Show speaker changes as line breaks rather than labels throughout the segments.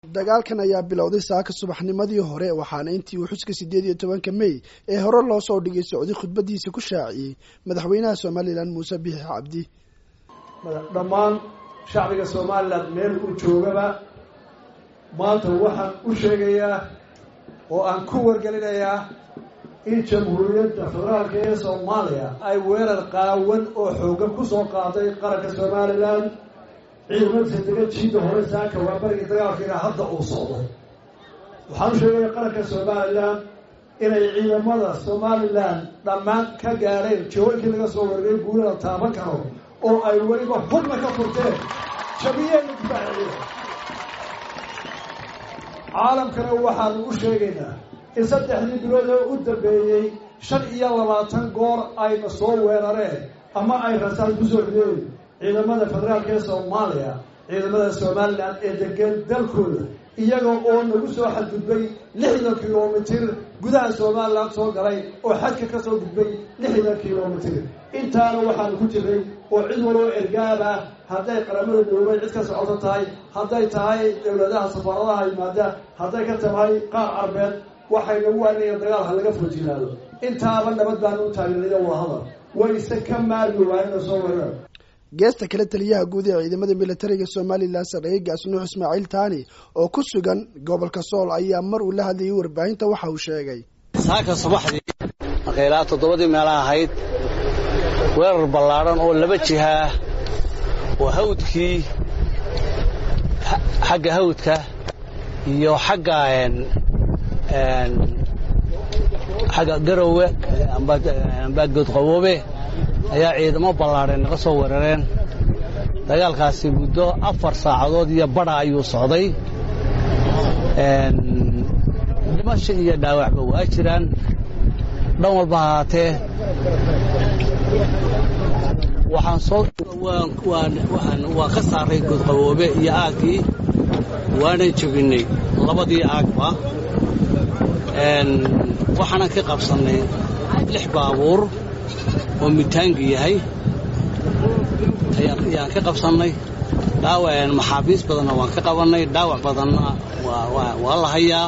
dagaalkan ayaa bilowday saaka subaxnimadii hore waxaana intii uu xuska siddeed iyo tobanka mey ee hore loo soo dhigay socday khudbadiisa ku shaaciyey madaxweynaha somalilan muuse biixi cabdi
dhammaan shacbiga somalilan meel uu joogaba maanta waxaan u sheegayaa oo aan ku wargelinayaa in jamhuuriyadda federaalka ee soomaaliya ay weerar qaawan oo xoogan ku soo qaaday qaranka somalilan ciidamadiisa dega jiida hore saaka waa barigii dagaalkiina hadda uu socdo waxaan u sheegayaa qaranka somalilan inay ciidamada somalilan dhammaan ka gaadheen jawooyinkii laga soo wargay guulada taaban karo oo ay weliba hubna ka furteen jabiyeenna difaaciya caalamkana waxaanu u sheegaynaa in saddexdii bilood oo u dambeeyey shan iyo labaatan goor ayna soo weerareen ama ay rasaan kusoo rideen ciidamada federaalka ee soomaaliya ciidamada somalilan ee degan dalkooda iyaga oo nagu soo xadgudbay lixdan kilomitir gudaha somalilan soo galay oo xadka ka soo gudbay lixdan kilomitir intaana waxaanu ku jiray oo cid waloo ergaab ah hadday qaramada midoobay cid ka socoto tahay hadday tahay dowladaha safaaradaha yimaada hadday ka tahay qaar carbeed waxay nagu waanaya dagaalka laga fojinaado intaaba nabad baanu u taageeraya wadahadal wayse ka maarmi waayena soo weerar
geesta kale taliyaha guud ee ciidamada militariga somalilan sarreeye gaasnuux ismaaciil taani oo ku sugan gobolka sool ayaa mar uu la hadlayay warbaahinta waxa uu sheegay
saaka subaxdii markay ilaa toddobadii meela ahayd weerar ballaadhan oo laba jihaa oo hawdkii xagga hawdka iyo xagga xagga garowe amba goodqaboobe ayaa ciidamo ballaadheen naga soo weerareen dagaalkaasi muddo afar saacadood iyo badha ayuu socday dhimasho iyo dhaawacba waa jiraan dhan walba ahaatee waxaan soo waan ka saaray goodqaboobe iyo aaggii waanan jebinnay labadii aagba waxaanan ka qabsannay lix baabuur oo mitaangi yahay ayaan ka qabsannay dhaawac maxaabiis badanna waan ka qabannay dhaawac badanna waa la hayaa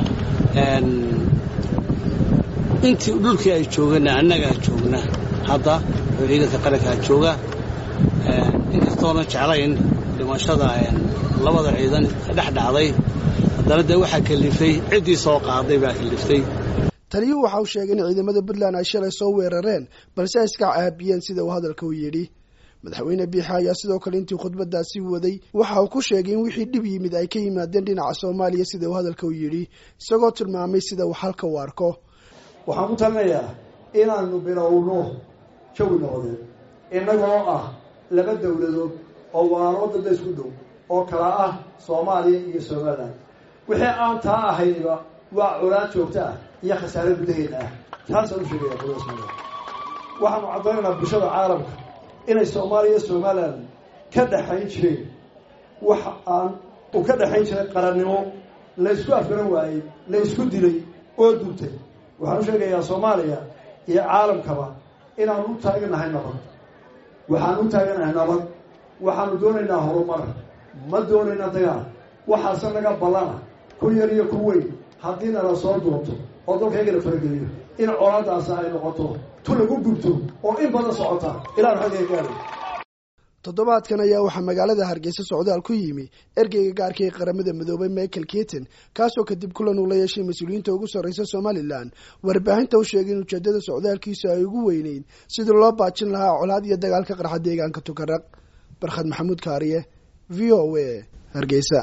intii dhulkii ay joogana annagaa joogna hadda oo ciidanka qarankaa jooga inkastoona jeclayn dhimashada labada ciidan dhex dhacday haddana dee waxaa kalifay ciddii soo qaaday baa kaliftay
taliyuhu waxa uu sheegay in ciidamada puntland ay shalay soo weerareen balse ay iska caabiyeen sida uu hadalka u yidhi madaxweyne biixa ayaa sidoo kale intii khudbadaasi waday waxa uu ku sheegay in wixii dhib yimid ay ka yimaadeen dhinaca soomaaliya sida uu hadalka u yidhi isagoo tilmaamay sida uu halka u arko
waxaan ku talinayaa inaanu bilowno jawi noqdeen innagoo ah laba dowladood oo walaalo dadda isku dhow oo kala ah soomaaliya iyo somalilan wixii aan taa ahayniba waa colaad joogto ah iyo khasaare gudaheeda ah taasaan u sheegaya qolada somalilan waxaanu caddaynaynaa bulshada caalamka inay soomaaliya iyo somalilan ka dhexayn jireen wax aan u ka dhexayn jiray qarannimo la ysku afgaran waayey la ysku dilay oo duntay waxaan u sheegayaa soomaaliya iyo caalamkaba inaanu u taaganahay nabad waxaanu u taaganahay nabad waxaanu doonaynaa horumar ma doonaynaa dagaal waxaase naga ballana ku yar iyo ku weyn haddii nala soo doonto oo dalkaygana farageliyo in colaadaasi ay noqoto tu lagu gubto oo in badan socota ilaan xagga gaari
toddobaadkan ayaa waxaa magaalada hargeysa socdaal ku yimi ergeyga gaarka ee qaramada midoobay michael keaton kaasoo kadib kulan uu la yeeshay mas-uuliyiinta ugu sarreysa somalilan warbaahinta u sheegay in ujeedada socdaalkiisa ay ugu weyneyn sidii loo baajin lahaa colaad iyo dagaalka qarxa deegaanka tukaraq barkhad maxamuud kaariye v o a hargeysa